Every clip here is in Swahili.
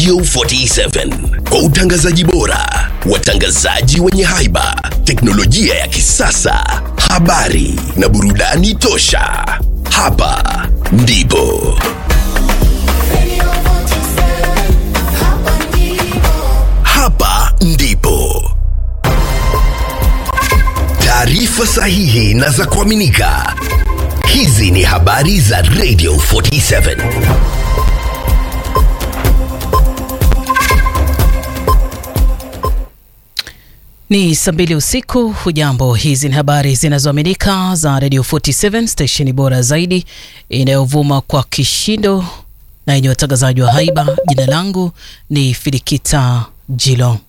Radio 47 kwa utangazaji bora, watangazaji wenye haiba, teknolojia ya kisasa, habari na burudani tosha. Hapa ndipo hapa ndipo taarifa sahihi na za kuaminika. Hizi ni habari za Radio 47. Ni saa mbili usiku. Hujambo, hizi ni habari zinazoaminika za Radio 47 stesheni bora zaidi inayovuma kwa kishindo na yenye watangazaji wa haiba. Jina langu ni Filikita Jilo.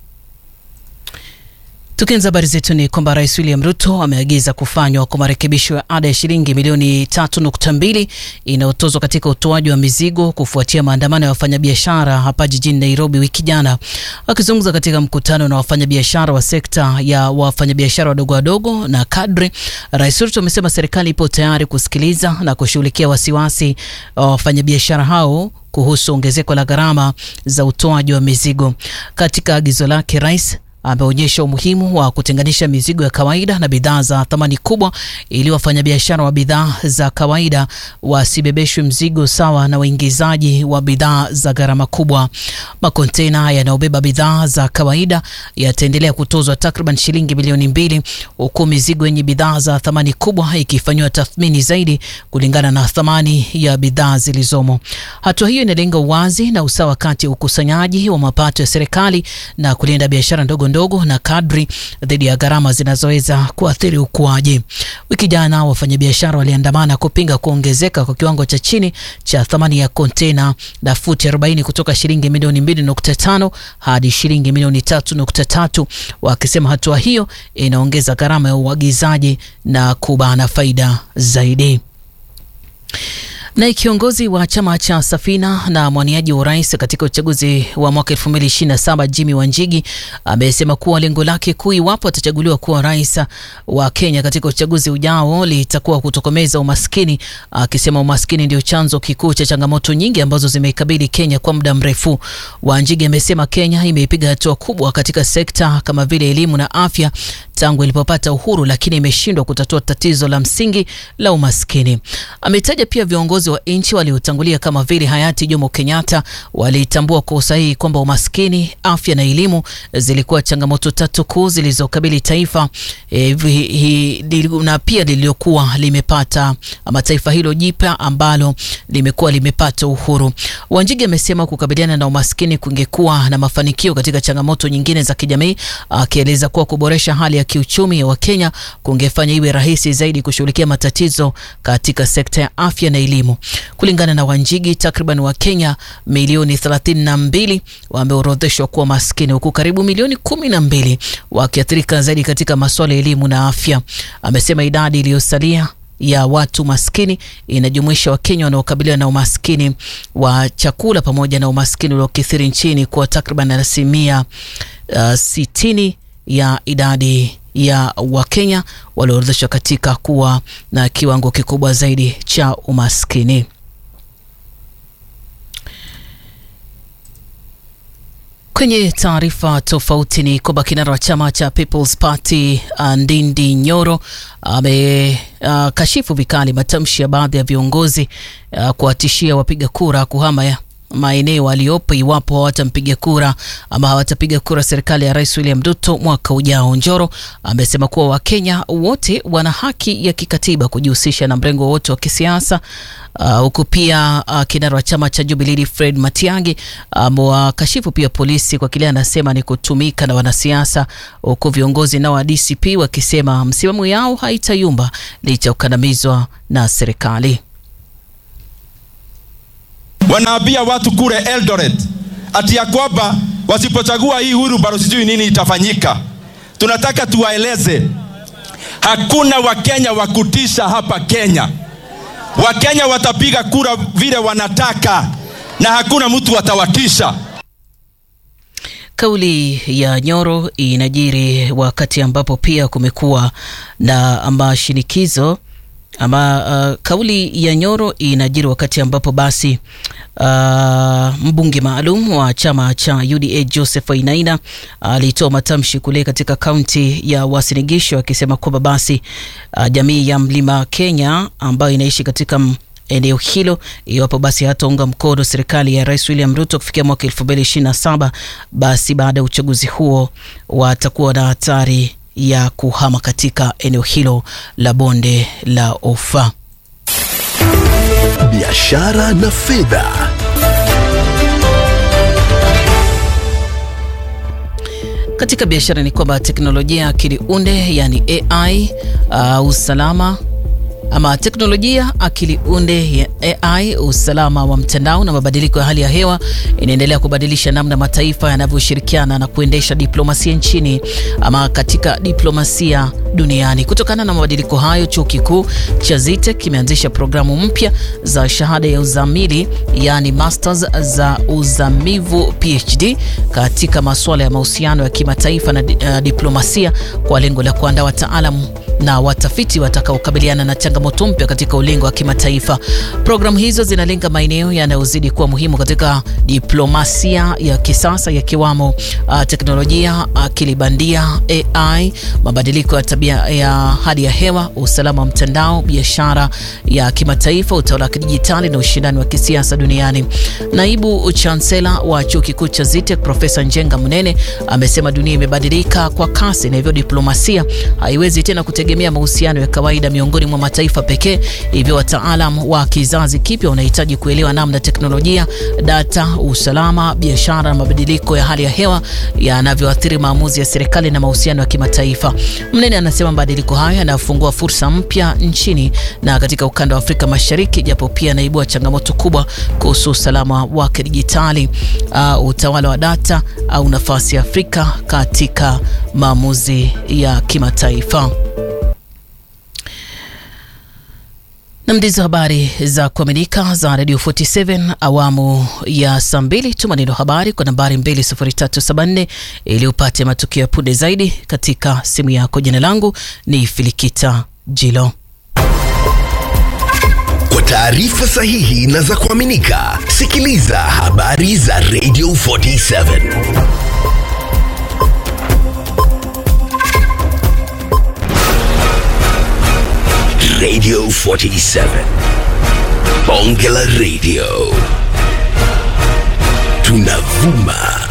Tukianza habari zetu ni kwamba Rais William Ruto ameagiza kufanywa kwa marekebisho ya ada ya shilingi milioni 3.2 inayotozwa katika utoaji wa mizigo kufuatia maandamano ya wafanyabiashara hapa jijini Nairobi wiki jana. Akizungumza katika mkutano na wafanyabiashara wa sekta ya wafanyabiashara wadogo wadogo na kadri, Rais Ruto amesema serikali ipo tayari kusikiliza na kushughulikia wasiwasi wa wafanyabiashara hao kuhusu ongezeko la gharama za utoaji wa mizigo. Katika agizo lake, rais ameonyesha umuhimu wa kutenganisha mizigo ya kawaida na bidhaa za thamani kubwa ili wafanyabiashara wa bidhaa za kawaida wasibebeshwe mzigo sawa na waingizaji wa bidhaa za gharama kubwa. Makontena yanayobeba bidhaa za kawaida yataendelea kutozwa takriban shilingi milioni mbili huku mizigo yenye bidhaa za thamani kubwa ikifanyiwa tathmini zaidi kulingana na thamani ya bidhaa zilizomo. Hatua hiyo inalenga uwazi na usawa kati ya ukusanyaji wa mapato ya serikali na kulinda biashara ndogo ndogo na kadri dhidi ya gharama zinazoweza kuathiri ukuaji. Wiki jana wafanyabiashara waliandamana kupinga kuongezeka kwa kiwango cha chini cha thamani ya kontena la futi 40 kutoka shilingi milioni 2.5 hadi shilingi milioni 3.3, wakisema hatua hiyo inaongeza gharama ya uagizaji na kubana faida zaidi. Naye kiongozi wa chama cha Safina na mwaniaji wa urais katika uchaguzi wa mwaka 2027 Jimmy Wanjigi amesema kuwa lengo lake kuu iwapo atachaguliwa kuwa rais wa Kenya katika uchaguzi ujao litakuwa kutokomeza umaskini, akisema umaskini ndio chanzo kikuu cha changamoto nyingi ambazo zimeikabili Kenya kwa muda mrefu. Wanjigi amesema Kenya imeipiga hatua kubwa katika sekta kama vile elimu na afya tangu ilipopata uhuru, lakini imeshindwa kutatua tatizo la msingi la umaskini. Ametaja pia viongozi wa nchi waliotangulia kama vile hayati Jomo Kenyatta walitambua kwa usahihi kwamba umaskini, afya na elimu zilikuwa changamoto tatu kuu zilizokabili taifa e, hi, na pia lililokuwa limepata ama taifa hilo jipya ambalo limekuwa limepata uhuru. Wanjigi amesema kukabiliana na umaskini kungekuwa na mafanikio katika changamoto nyingine za kijamii, akieleza kuwa kuboresha hali ya kiuchumi ya Wakenya kungefanya iwe rahisi zaidi kushughulikia matatizo katika sekta ya afya na elimu. Kulingana na Wanjigi, takriban Wakenya milioni 32 wameorodheshwa kuwa maskini huku karibu milioni kumi na mbili wakiathirika zaidi katika masuala ya elimu na afya. Amesema idadi iliyosalia ya watu maskini inajumuisha Wakenya wanaokabiliwa na umaskini wa chakula pamoja na umaskini uliokithiri nchini kwa takriban asilimia uh, sitini ya idadi ya Wakenya walioorodheshwa katika kuwa na kiwango kikubwa zaidi cha umaskini. Kwenye taarifa tofauti ni kwamba kinara wa chama cha People's Party Ndindi Nyoro amekashifu uh, vikali matamshi ya baadhi ya viongozi uh, kuwatishia wapiga kura kuhama ya maeneo aliyopo iwapo hawatampiga kura ama hawatapiga kura serikali ya Rais William Ruto mwaka ujao. Njoro amesema kuwa Wakenya wote wana haki ya kikatiba kujihusisha na mrengo wote wa kisiasa huku uh, pia uh, kinara wa chama cha Jubilee Fred Matiang'i amewakashifu um, pia polisi kwa kile anasema ni kutumika na wanasiasa, huku viongozi nao wa DCP wakisema msimamo yao haitayumba licha ya kukandamizwa na serikali. Wanaambia watu kule Eldoret ati ya kwamba wasipochagua hii huru bado sijui nini itafanyika. Tunataka tuwaeleze hakuna Wakenya wa kutisha hapa Kenya. Wakenya watapiga kura vile wanataka na hakuna mtu atawatisha. Kauli ya Nyoro inajiri wakati ambapo pia kumekuwa na mashinikizo ama uh, kauli ya Nyoro inajiri wakati ambapo basi uh, mbunge maalum wa chama cha UDA Joseph Wainaina alitoa uh, matamshi kule katika kaunti ya Uasin Gishu akisema kwamba basi uh, jamii ya Mlima Kenya ambayo inaishi katika eneo hilo iwapo basi hataunga mkono serikali ya Rais William Ruto kufikia mwaka 2027 basi baada ya uchaguzi huo watakuwa na hatari ya kuhama katika eneo hilo la bonde la Ufa. Biashara na fedha. Katika biashara ni kwamba teknolojia ya akili unde yani AI uh, usalama ama teknolojia akili unde ya AI, usalama wa mtandao na mabadiliko ya hali ya hewa inaendelea kubadilisha namna mataifa yanavyoshirikiana na kuendesha diplomasia nchini ama katika diplomasia duniani. Kutokana na mabadiliko hayo, chuo kikuu cha ZITEC kimeanzisha programu mpya za shahada ya uzamili yani masters za uzamivu PhD katika masuala ya mahusiano ya kimataifa na uh, diplomasia kwa lengo la kuandaa wataalamu na watafiti watakaokabiliana na changamoto mpya katika ulingo wa kimataifa. Programu hizo zinalenga maeneo yanayozidi kuwa muhimu katika diplomasia ya kisasa yakiwamo uh, teknolojia, akili bandia, AI, mabadiliko ya tabia ya hali ya hewa, usalama wa mtandao, biashara ya kimataifa, utawala wa kidijitali na ushindani wa kisiasa duniani. Naibu chansela wa chuo kikuu cha ZITEC Profesa Njenga Munene amesema dunia imebadilika kwa kasi na hivyo diplomasia haiwezi tena kutegemea mahusiano ya kawaida miongoni mwa mataifa pekee. Hivyo wataalam wa kizazi kipya wanahitaji kuelewa namna teknolojia, data, usalama, biashara na mabadiliko ya hali ya hewa yanavyoathiri maamuzi ya serikali na mahusiano ya kimataifa. Mnene anasema mabadiliko hayo yanafungua fursa mpya nchini na katika ukanda wa Afrika Mashariki, japo pia anaibua changamoto kubwa kuhusu usalama wa kidijitali, uh, utawala wa data au nafasi ya Afrika katika maamuzi ya kimataifa. na ndizo habari za kuaminika za Radio 47 awamu ya saa mbili. Tuma neno habari kwa nambari 20374 ili upate matukio ya punde zaidi katika simu yako. Jina langu ni Filikita Jilo. Kwa taarifa sahihi na za kuaminika, sikiliza habari za Radio 47 Radio 47 Bonge la Radio tunavuma